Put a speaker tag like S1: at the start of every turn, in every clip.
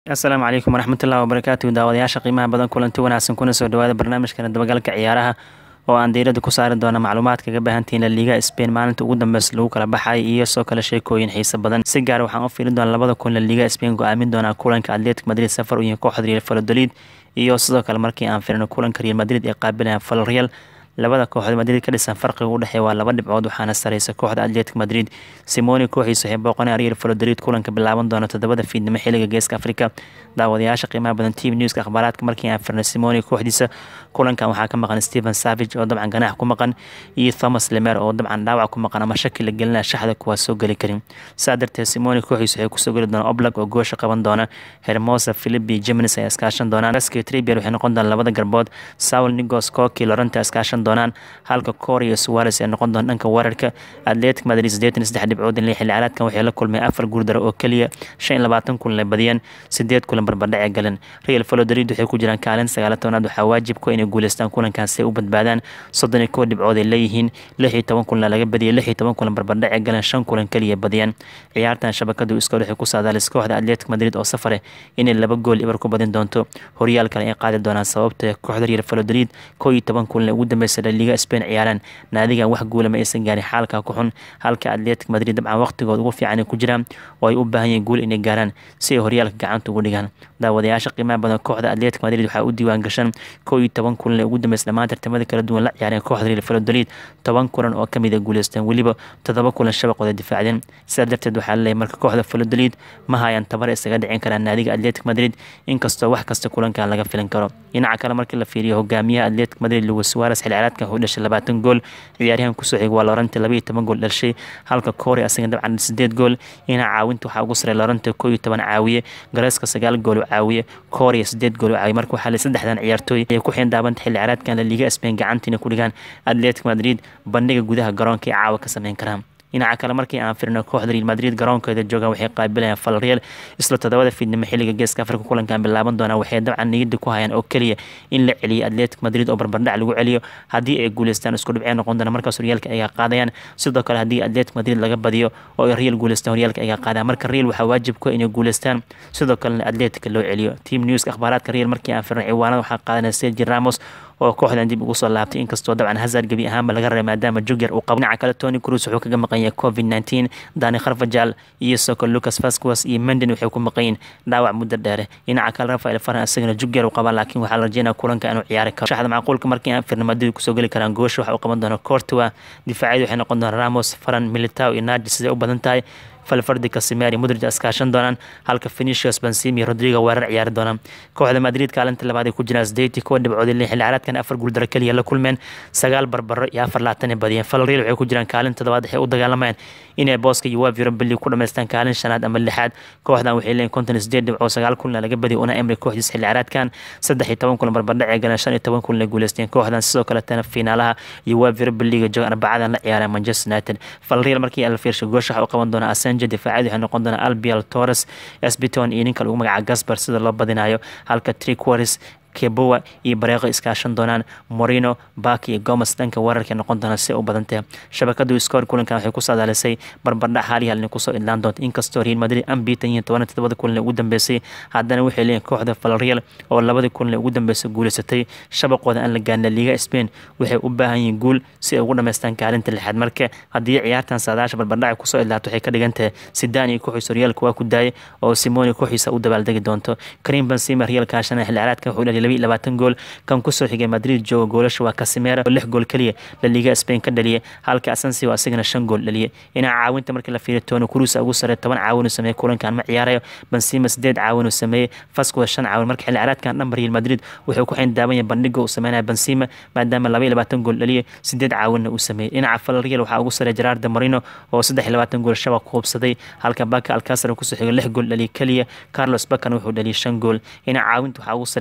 S1: asalaamu calaykum waraxmatullahi wabarakaatu daawadayaasha qiimaha badan kulanti wanaagsan kuna soo dhawaada barnaamijkana dabagalka ciyaaraha oo aan diirada ku saari doona macluumaad kaga baahantihiin laliiga spain maalinta ugu dambeysa lagu kala baxay iyo soo kale sheekooyin xiise badan si gaar waxaan u fiirin doona labada kun laliiga spain go-aamin doonaa kulanka atletic madrid safar u yihiin kooxda real valladolid iyo sidoo kale markii aan firino kulanka real madrid ee qaabilayaan valreal labada kooxood madrid ka dhisan farqiga u dhexeeya waa laba dhibcood waxaana sareysa kooxda atletic madrid simoni kooxiisa waxay booqanaya real valladolid kulanka bilaaban doona toddobada fiidnimo xiliga geeska afrika daawadayaasha qiimaha badan tv newska akhbaaraadka markii aan firnay simoni kooxdiisa kulankan waxaa ka maqan stephen savage oo dabcan ganaax ku maqan iyo thomas lemer oo dabcan dhaawac ku maqan ama shaki la gelinaya shaxda kuwaa soo geli karin saa darteed simoni kooxiisa waxay kusoo geli doonaan oblag oo goosha qaban doona hermosa philipi geminis ay iskaashan doonaan raski tribier waxay noqon doonaan labada garbood saul nigos koki lorenta iskaashan doonaan halka koor iyo suwares ay noqon doon dhanka weerarka atletic madrid sideetan saddex dhibcood in xilli ciyaareedkan waxay la kulmeen afar guurdaro oo keliya shan iyo labaatan kulan ay badiyeen sideed kulan barbardhac ee galeen real valladolid waxay ku jiraan kaalin sagaala tobnaad waxaa waajib ku inay guuleystaan kulankan si ay u badbaadaan soddon iyo kow dhibcood ay leeyihiin lix iyo toban kulan laga badiyay lix iyo toban kulan barbardhac ee galeen shan kulan keliya badiyeen ciyaartan shabakadu iskool waxay ku saadaalis kooxda atletic madrid oo safare inay laba gool ibar ku badin doonto horyaal kale ay qaadi doonaan sababta kooxda real valladolid kow iyo toban kulan ee ugu dambeysa liga spain ciyaaraan naadigan wax guula ma aysan gaarin xaalka ku xun halka atletic madrid dabcan waqtigood ugu fiican ku jiraan oo ay u baahan yihiin guul inay gaaraan si ay horyaalka gacanta ugu dhigaan daawadayaasha qiimaha badan kooxda atletic madrid waxaa u diiwaan gashan kow iyo toban kulan ee ugu dambeysa dhammaan tartamada kala duwan la ciyaareen kooxda real valladolid toban kulan oo kamid a guuleysteen weliba toddoba kulan shabaqooda difaacdeen sidaa darteed waxaa laleeyahay marka kooxda valladolid ma hayaan tabar isaga dhicin karaan naadiga atletic madrid inkastoo wax kasta kulankan laga filan karo dhinaca kale markii la fiiriyo hogaamiyaha atletic madrid luis suarez xil ciyaareedkan wuxuu dhashay labaatan gool ciyaaryahan kusoo xig waa lorante laba iyo toban gool dhashay halka koori asaga dabcan sideed gool ina caawinta waxaa ugu saray lorante koo iyo toban caawiye gareeska sagaal gool u caawiye kooriya sideed gool u caawiye marka waxaa le saddexdan ciyaartooy ay ku xiindaabanta xilli ciyaareedkan la liiga spain gacantiina ku dhigaan atletic madrid bandhiga gudaha garoonka ee caawa ka sameyn karaan dhinaca kale markii aan firino kooxda real madrid garoonkeeda joogaan waxay qaabilayaan valreal isla toddobada fiidnimo xilliga geeska afrika kulankan bilaaban doonaa waxay dabcan niyada ku hayaan oo keliya in la celiyo atletic madrid oo barbardhac lagu celiyo haddii ay guuleystaan isku dhibcee noqon doona markaas horyaalka ayga qaadayaan sidoo kale haddii atletic madrid laga badiyo oo ay real guuleystaan horyaalka ayga qaadayaan marka real waxaa waajib ku inay guuleystaan sidoo kalena atletic loo celiyo team newska akhbaaraadka real markii aan firino ciwaanada waxaa qaadanaya sergi ramos oo kooxdan dib ugu soo laabtay inkastoo dabcan hazard gebi ahaanba laga reebay maadaama jugger uu qabo dhinaca kale tony cruz wuxuu kaga maqan yahay covid nineteen dani kharfajal iyo soko lucas vasquez iyo menden waxay ku maqan yihin dhaawac muddo dheere dhinaca kale rafael faran isagana jugger uu qabaa laakiin waxaa la rajeynaya kulanka inuu ciyaari karo shaxda macquulka markii aan firna madrid kusoo geli karaan goosha waxa uu qaban doona cortua difaacyadu waxay noqon doonaan ramos faran militao iyo nadi siday u badan tahay falfardi casimeri mudrij iskaashan doonaan halka venicius benzimi rodrigo weerar ciyaari doonaan kooxda madrid kaalinta labaad ay ku jiraan sideetii kuwa dhibcoodii xilli ciyaareedkan afar guuldaro keliya la kulmeen sagaal barbaro iyo afar laatan ay badiyeen falreal waxay ku jiraan kaalin toddobaad waxay u dagaalamayaan inay booska uwaf europa league ku dhamaystaan kaalin shanaad ama lixaad kooxdan waxay leeyihin konton sideed dhibcood sagaal kulan laga badiyay una emri kooxdiis xilli ciyaareedkan saddex iyo toban kulan barbardhac ee galeen shan iyo toban kulan ay guuleysteen kooxdan sidoo kaletana fiinaalaha uwaf europa league jooga arbacadan la ciyaareen manchester united falreal markii la fiirshay goosha waxa u qaban doona asenja difaacadi waxay noqon doonaa albial torres esbiton iyo ninka lagu magaca gasbar sida loo badinayo halka triquaris kebowa iyo bareeqo iskaashan doonaan morino baki iyo gomes dhanka weerarka noqon doona si u badantee shabakadu iskoor kulankan waxay ku saadaalisay barbardhac haalihal inay kusoo idlaan doonto inkastoo real madrid ambitan yihiin toban todobada kulan ugu dambeysay haddana waxay leeyihin kooxda valreal oo labadii kulan ugu dambeysay guuleysatay shabaqooda aan la gaarina liiga spain waxay u baahan yihiin guul si ay ugu dhamaystaan kaalinta lixaad marka haddii ciyaartan saadaasha barbardhaca kusoo idlaato waxay ka dhigan tahay sidaan iyo kooxiisa horyaalka waa ku daayay oo simoni kooxiisa u dabaaldegi doonto karim benzima real kaashana xilli ciyaareedka wuxuu dhaliyay laba iyo labaatan gool kan kusoo xigay madrid jooga goolasha waa casimera oo lix gool keliya la liiga spain ka dhaliyay halka asensio asagana shan gool dhaliyay dhinaca caawinta markii la fiiriyo tony cruz ugu sarey toban caawin uu sameeyey kulankan ma ciyaarayo benzima sideed caawin uu sameeyey fasquez shan caawin marka xilli ciyaareedkan dhanba real madrid wuxuu ku xayn daawan yahay bandhiga uu sameynaya benzima maadaama laba iyo labaatan gool dhaliyay sideed caawinna uu sameeyey dhinaca valreal waxaa ugu sarey gerardo marino oo saddex iyo labaatan gool shabaq ku hubsaday halka baka alcacer kusoo xigay lix gool dhaliyay keliya carlos bakan wuxuu dhaliyay shan gool dhinaca caawinta waxaa ugu sarey tricoris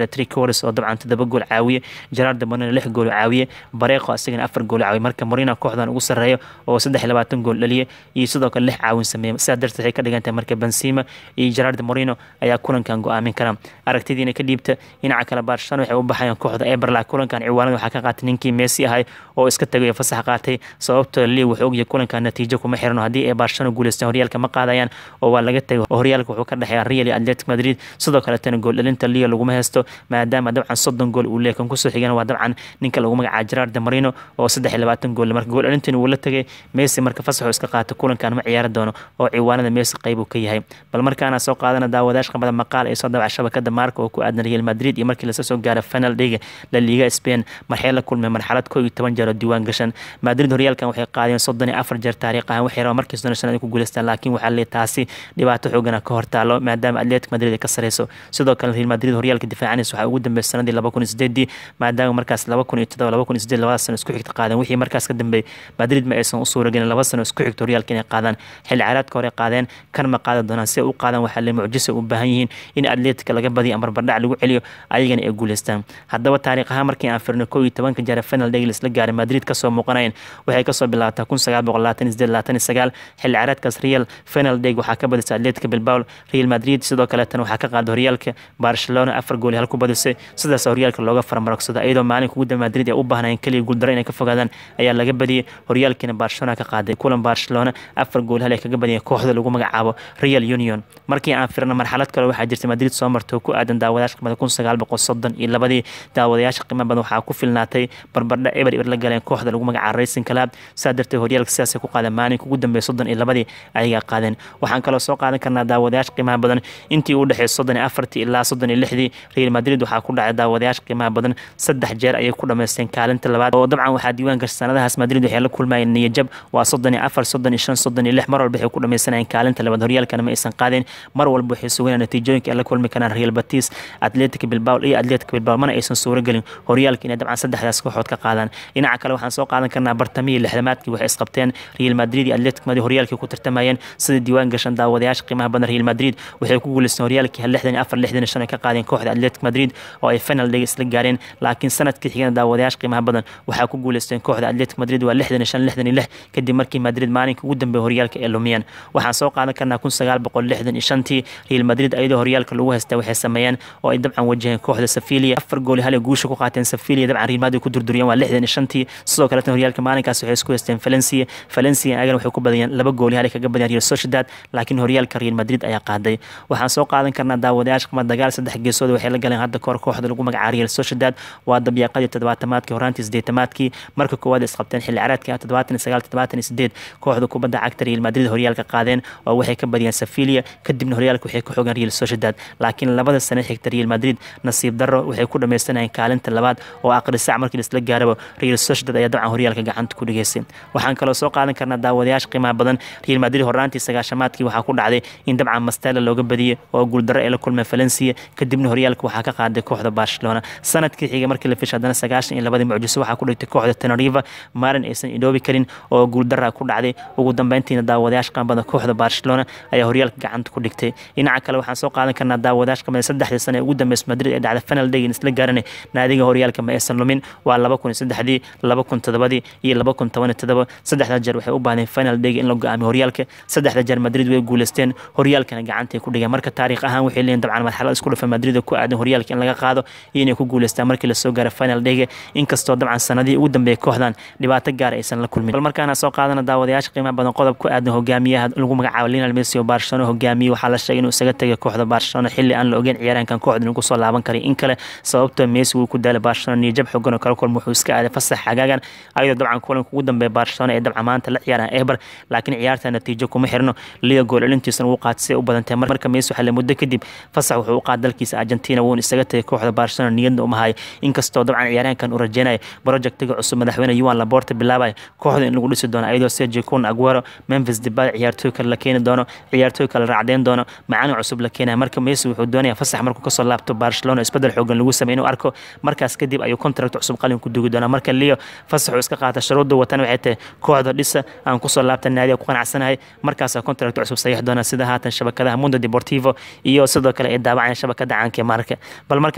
S1: torres oo dabcan toddoba gool caawiye gerardo moreno lix gool caawiye bareeqo asigana afar gool caawiye marka morino kooxdan ugu sarreeyo oo saddex iyo labaatan gool dhaliye iyo sidoo kale lix caawin sameeye sidaa darteed waxay ka dhigan tahay marka benzema iyo gerardo moreno ayaa kulankan go-aamin kara aragtidiina ka dhiibta dhinaca kale barcelona waxay u baxayaan kooxda eberla kulankan ciwaanada waxaa ka qaatay ninkii messi ahay oo iska tagay fasax qaatay sababtoo lii wuxuu ogyahay kulankan natiijo kuma xirno haddii ay barcelona guuleystaan horyaalka ma qaadayaan oo waa laga tegay horyaalka wuxuu ka dhexeeya real iyo atletic madrid sidoo kaletana gool dhalinta leo laguma haysto maadaama dabcan soddon gool uu leeyahay kan kusoo xigana waa dabcan ninka lagu magacaaba gerardo marino oo saddex iyo labaatan gool marka gool dhalintan wuu la tegay messi marka fasaxuu iska qaatay kulankan ma ciyaari doono oo ciwaanada messi qayb uu ka yahay bal markaana soo qaadana daawadayash qabada maqaal ee soo dabaca shabakada maarka oo ku aadan real madrid iyo markii lasoo soo gaara final dhiga la liga spain marxee la kulmay marxalad koo iyo toban jeer oo diiwaan gashan madrid horyaalkan waxay qaadeen soddon iyo afar jeer taariikh ahaan waxay rabaan markiis doona shan ay ku guuleystaan laakiin waxaa leeyahay taasi dhibaato xoogana ka hortaalo maadaama atletic madrid ay ka sareyso sidoo kale real madrid horyaalka difaacanaysa waxaa ugu dambeeyay sanadii laba kun iyo sideedii maadaama markaas laba kun iyo todoba laba kun iyo sideed labada sano isku xigta qaadeen wixii markaas ka dambeeyay madrid ma aysan u suuragelin laba sano isku xigta horyaalka inay qaadaan xilli ciyaareedka hore qaadeen kan ma qaadi doonaan si ay u qaadaan waxaa le mucjisa u baahan yihiin in atletica laga badiyo ama barbardhac lagu celiyo ayagana ay guuleystaan haddaba taariikh ahaan markii aan firno kow iyo tobanka jeer final day la gaaray madrid kasoo muuqanayeen waxay kasoo bilaabataa kun sagaal boqol labaatan iyo sideed labaatan iyo sagaal xilli ciyaareedkaas real final day waxaa ka badisay atletica bilbao real madrid sidoo kaleetana waxaa ka qaaday horyaalka barcelona afar gool hal ku badisay sidaas horyaalka looga faramarogsado iyadoo maalinka ugu dambe madrid ay u baahnayeen keliya guuldaro inay ka fogaadaan ayaa laga badiyey horyaalkiina barcelona ka qaaday kulan barcelona afar gool hal ay kaga badiyeen kooxda lagu magacaabo real union markii aan firno marxalad kale waxaa jirtay madrid soo martay oo ku aadan daawadayaasha qimada kun sagaal boqol soddon iyo labadii daawadayaasha qiimo badan waxaa ku filnaatay barbardha eber eber la galeen kooxda lagu magacaabo racing club saa darteed horyaalka sidaasay ku qaadeen maalinka ugu dambeeya soddon iyo labadii ayagaa qaadeen waxaan kaloo soo qaadan karnaa daawadayaasha qiimaha badan intii u dhexeey soddon iyo afartii ilaa soddon iyo lixdii real madrid waxaa ku dhacay daawadayaasha qiimaha badan saddex jeer ayay ku dhamaysteen kaalinta labaad oo dabcan waxaa diiwaan gashay sanadahaas madrid waxay la kulmayeen niyajab waa soddon iyo afar soddon iyo shan soddon iyo lix mar walba waxay ku dhamaysanayeen kaalinta labaad horyaalkana ma aysan qaadeen mar walba waxay sugayaan natiijooyinka ay la kulmi karaan real batis atletic bilbao iyo atletic bilbao mana aysan suuro gelin horyaalka inay dabcan saddexdaas kooxood ka qaadaan dhinaca kale waxaan soo qaadan karnaa bartamihii lixdamaadkii waxay isqabteen real madrid iyo atletic madrid horyaalkii ku tartamayeen sida diiwaan gashan daawadayaasha qiimaha badan real madrid waxay ku guuleysteen horyaalkii lixdan iyo afar lixdan iyo shan ay ka qaadeen kooxda atletic madrid oo ay final day isla gaareen laakiin sanadkii xigana daawadayaasha qiimaha badan waxaa ku guuleysteen kooxda atletic madrid waa lixdan iyo shan lixdan iyo lix kadib markii madrid maalinka ugu dambeeya horyaalka ay lumiyeen waxaan soo qaadan karnaa kun sagaal boqol lixdan iyo shantii real madrid ayadoo horyaalka lagu haystaa waxay sameeyeen oo ay dabcan wajaheen kooxda safilia afar gool hal guusha ku qaateen safilia dabcan real madrid ku durduriyeen waa lixdan iyo shantii sidoo kaleetana horyaalka maalinkaas waxay isku haysteen valencia valencia ayagana waxay ku badiyeen laba gool hal kaga badiyeen real sociedad laakiin horyaalka real madrid ayaa qaaday waxaan soo qaadan karnaa daawadayaasha qima dagaal saddex geesooda waxay la galeen hadda kahor kooxda lagu magacaabo real sociedad waa dabyaaqadii toddobaatamaadkii horaantii sideetamaadkii marka koowaad isqabteen xilli caraadkii toddobaatan iyo sagaal toddobaatan iyo sideed kooxda kubadda cagta real madrid horyaalka qaadeen oo waxay ka badiyeen safilia kadibna horyaalka waxay ku xogeen real sociedad laakiin labada sane xigta real madrid nasiib darro waxay ku dhamaystanayeen kaalinta labaad oo aqri sac markii laisla gaaraba real sociedad ayaa dabcan horyaalka gacanta ku dhigeysay waxaan kaloo soo qaadan karnaa daawadayaasha qiimaha badan real madrid horaantii sagaashamaadkii waxaa ku dhacday in dabcan mastela looga badiyey oo guuldarro ay la kulmeen valencia kadibna horyaalka waxaa ka qaaday kooxda barcelona sanadkii xiga markii la fishay haddana sagaashan iyo labadii mucjiso waxaa ku dhigtay kooxda teneriva maalin aysan idhoobi karin oo guuldarra ku dhacday ugu dambeyntiina daawadayaasha qiimaha badan kooxda barcelona ayaa horyaalka gacanta ku dhigtay dhinaca kale waxaan soo qaadan karnaa daawadayaasha qiimaha saddexdii sane ee ugu dambeysay madrid ee dhacda final day in isla gaaranay naadiga horyaalka ma aysan lumin waa laba kun iyo saddexdii laba kun toddobadii iyo laba kun toban iyo toddoba saddexda jeer waxay u baahdeen final day in la go-aamiyo horyaalka saddexda jeer madrid way guuleysteen horyaalkana gacantay ku dhigeen marka taariikh ahaan waxay leeyihin dabcan marxalad isku dhafa madrid ku aadan horyaalka in laga qaado iyo inay ku guuleystaan markii lasoo gaaro final dayga inkastoo dabcan sanadihii ugu dambeeyay kooxdan dhibaato gaar aysan la kulmin bal markaana soo qaadana daawadayaasha qiimaha badan qodob ku aadan hogaamiyaha lagu magacaabo lionel messi oo barcelona hogaamiye waxaa la sheegay inuu isaga tegay kooxda barcelona xilli aan la ogeyn ciyaaraankan kooxda inuu kusoo laaban karay in kale sababtoo messi wuu ku daalay barcelona niyajab xogan oo kala kulma wuxuu iska aaday fasax xagaagan ayadoo dabcan kulanka ugu dambeeya barcelona ee dabcan maanta la ciyaaraan eber laakiin ciyaarta natiijo kuma xirno liga gool celintiisana wuu qaatay si ay u badantay marka messi waxaa le muddo kadib fasax wuxuu u qaada dalkiisa argentina wuuna isaga tegay kooxda barcelona niyadna uma hayo inkastoo dabcan ciyaaraankan uu rajeynayo projectiga cusub madaxweyne yuan laborta bilaabaya kooxda in lagu dhisi doono ayadoo sergio kun aguero memphis debay ciyaartooy kale la keeni doono ciyaartooy kale raacdeyn doono macalin cusub la keenaya marka messi wuxuu doonaya fasax markuu kasoo laabto barcelona isbedel xoogan lagu sameey inuu arko markaas kadib ayuu contract cusub qalin ku dugi doonaa marka leo fasaxuu iska qaata shuruudda watan waxay tahay kooxda dhisa aan kusoo laabta naadiga ku qanacsanahay markaasaa contract cusub saxiix doona sida haatan shabakadaha mundo deportivo iyo sidoo kale ay daawacayaan shabakada caanka marka bal markaan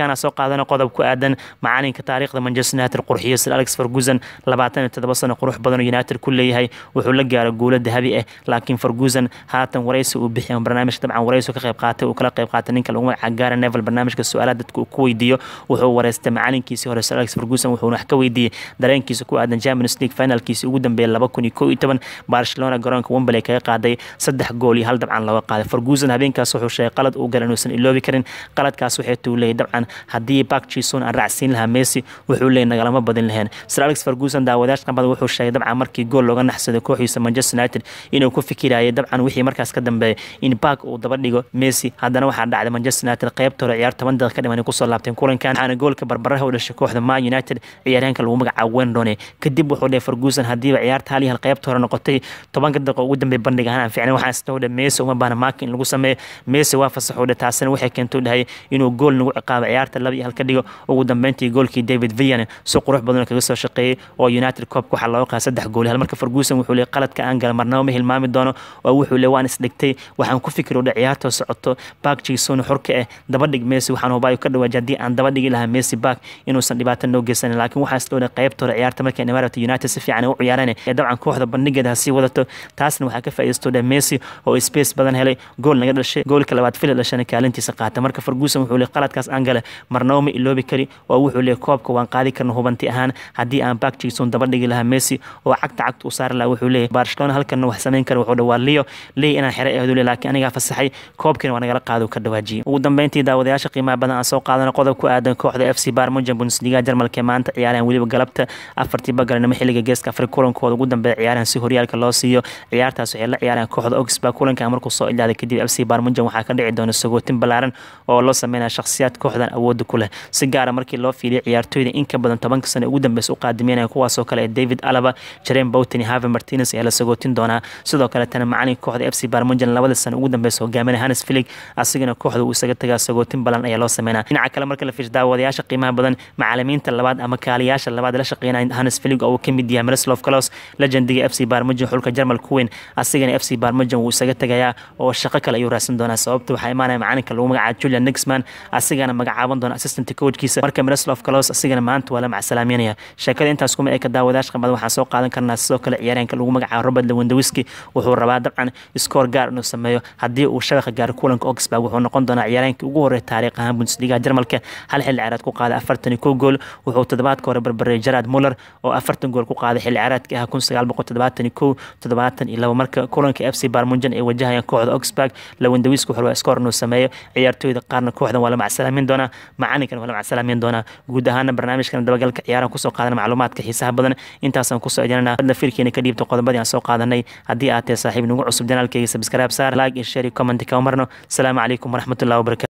S1: markaana soo qaadana qodob ku aadan macalinka taariikhda manchester united qurxiyo sir alex ferguson labaatan iyo toddoba sano qurux badan oo united ku leeyahay wuxuu la gaaray guulo dahabi ah laakiin ferguson haatan waraysi uu bixiya barnaamijka dabcan waraysi ka qayb qaatay uu kala qayb qaatay ninka lagu magaca gaara nevel barnaamijka su-aalaha dadka uu ku weydiiyo wuxuu wareystay macalinkiisii hore sir alex ferguson wuxuuna wax ka weydiiyey dareenkiisa ku aadan champions league finalkiisii ugu dambeeyay laba kun iyo kow iyo toban barcelona garoonka wembley kaga qaaday saddex gool iyo hal dabcan looga qaaday ferguson habeenkaas wuxuu sheegay qalad uu galay inuusan iloobi karin qaladkaas waxay tuu leeyay dabcan haddii bak jison aan raacsiin lahaa messi wuxuu leeyay nagalama badin laheen sir alex ferguson daawadayash qambada wuxuu sheegay dabcan markii gool looga naxsaday kooxiisa manchester united inuu ku fikirayay dabcan wixii markaas ka dambeeyay in bak uu daba dhigo messi haddana waxaa dhacday manchester united qaybta hore ciyaar toban daqiiq ka dhiman kusoo laabteen kulankan waxaana goolka barbaraha u dhashay kooxda man united ciyaaryahanka lagu magacaabo wendone kadib wuxuu dhahay ferguson haddiiba ciyaarta hal iyo hal qaybta hore noqotay tobanka daqiiqo ugu dambeey bandhig ahaan aan fiicnay waxaa isna dhahay messi uma baana maaka in lagu sameeyo messi waa fasaxuu dhahay taasina waxay keentay dhahay inuu gool nagu ciqaabo ciyaarta laba iyo hal ka dhigo ugu dambeyntii goolkii david villan si qurux badan kaga soo shaqeeyey oo united coobka waxaa looga qaaday saddex gool hal marka ferguson wuxuu leeyahay qaladka aan gala marnaba ma hilmaami doono oo wuxuu leeyahay waan isdhigtay waxaan ku fikir dhahay ciyaarta socoto bak jison xurka ah daba dhig messi waxaan hubaayo ka dhawaajay haddii aan daba dhigi lahaa messi bak inuusan dhibaato noo geysanin laakiin waxaa isdhow qaybta hore ciyaarta markay imaarata united si fiican u ciyaareen ee dabcan kooxda bandhigeeda ha sii wadato taasna waxaa ka faa'iidaysto dhahay messi oo space badan helay gool naga dhashay goolka labaad fili dhashana kaalintiisa qaata marka ferguson wuxuu leeyahay qaladkaas aan gale marnaba ma iloobi kari oo wuxuu leeyahay koobka waan qaadi karna hubanti ahaan haddii aan bak jison daba dhigi lahaa messi oo cagta cagta u saari lahaa wuxuu leeyahay barcelona halkanna wax samayn kara wuxuu dhawaa leo ley inaan xere ahdu le laakiin anigaa fasaxay koobkiina waa nagala qaado ka dhawaajiyay ugu dambeyntii daawadayaasha qiimaha badan aan soo qaadana qodob ku aadan kooxda f c barmujan bundesliga jarmalka ee maanta ciyaarahan weliba galabta afartii bagaranimo xilliga geeska afri kulankooda ugu dambeeya ciyaarahan si horyaalka loo siiyo ciyaartaas waxay la ciyaareen kooxda oxba kulankan markuu soo ilaaday kadib f c barmujan waxaa ka dhici doona sagootin ballaaran oo loo sameynaya shakhsiyaad kooxdan awooda ku leh si gaara markii loo fiiliyay ciyaartooyda in ka badan tobanka sano ugu dambeysa u qaadimeynaya kuwaasoo kale ee david alaba jaren bowten iyo have martinez ayaa la sagootin doonaa sidoo kale tana macalinka kooxda f c barmujan labada sano ugu dambeysa hogaaminaya hanes filig asigana kooxda uu isaga tagaa sagootin balan ayaa loo sameynaa dhinaca kale marka la fiirsho daawadayaasha qiimaha badan macalimiinta labaad ama kaaliyaasha labaad la shaqeynaya hanes filig oo uu ka mid yahay miroslav kalos legendiga f c barmujan xulka jarmalka weyn asigana f c barmujan wuu isaga tagayaa oo shaqo kale ayuu raadsan doonaa sababta waxaa imaanaya macalinka lagu magacaabo julian nixman asigana magacaaban doona assistant coachkiisa marka miroslav kalos asigana maanta waa la macsalaameynaya sheekada intaas kuma eka daawadayaasha qamada waxaan soo qaadan karnaa sidoo kale ciyaaryahanka lagu magacaabo robert lewandowski wuxuu rabaa dabcan iskoor gaar inuu sameeyo haddii uu shabaqa gaaro kulanka oxburg wuxuu noqon doonaa ciyaaryahankii ugu horreeya taariikh ahaan bundesliga jarmalka hal xilli ciyaareed ku qaaday afartan iyo kow gool wuxuu toddobaadka hore barbareeyay gerard muller oo afartan gool ku qaaday xilli ciyaareedkii ah kun sagaal boqol toddobaatan iyo kow toddobaatan iyo labo marka kulanka f c barmunjan ay wajahayaan kooxda oxburg lewandowski wuxuu rabaa iskoor inuu sameeyo ciyaartooyda qaarna kooxdan waa la macsalaamin doonaa macalinkana waa la macsalaamin doonaa guud ahaana barnaamijkan dabagalka ciyaaraha kusoo qaadana macluumaadka xiisaha badan intaasaan kusoo ejanana hadna fiirkeena ka dhiibta qodobadii aan soo qaadanay haddii aad tahay saaxiib nagu cusub janaalkeyga sabskraib saar like iyo share iyo comment ka marno asalaamu calaykum waraxmatullahi wabarakatu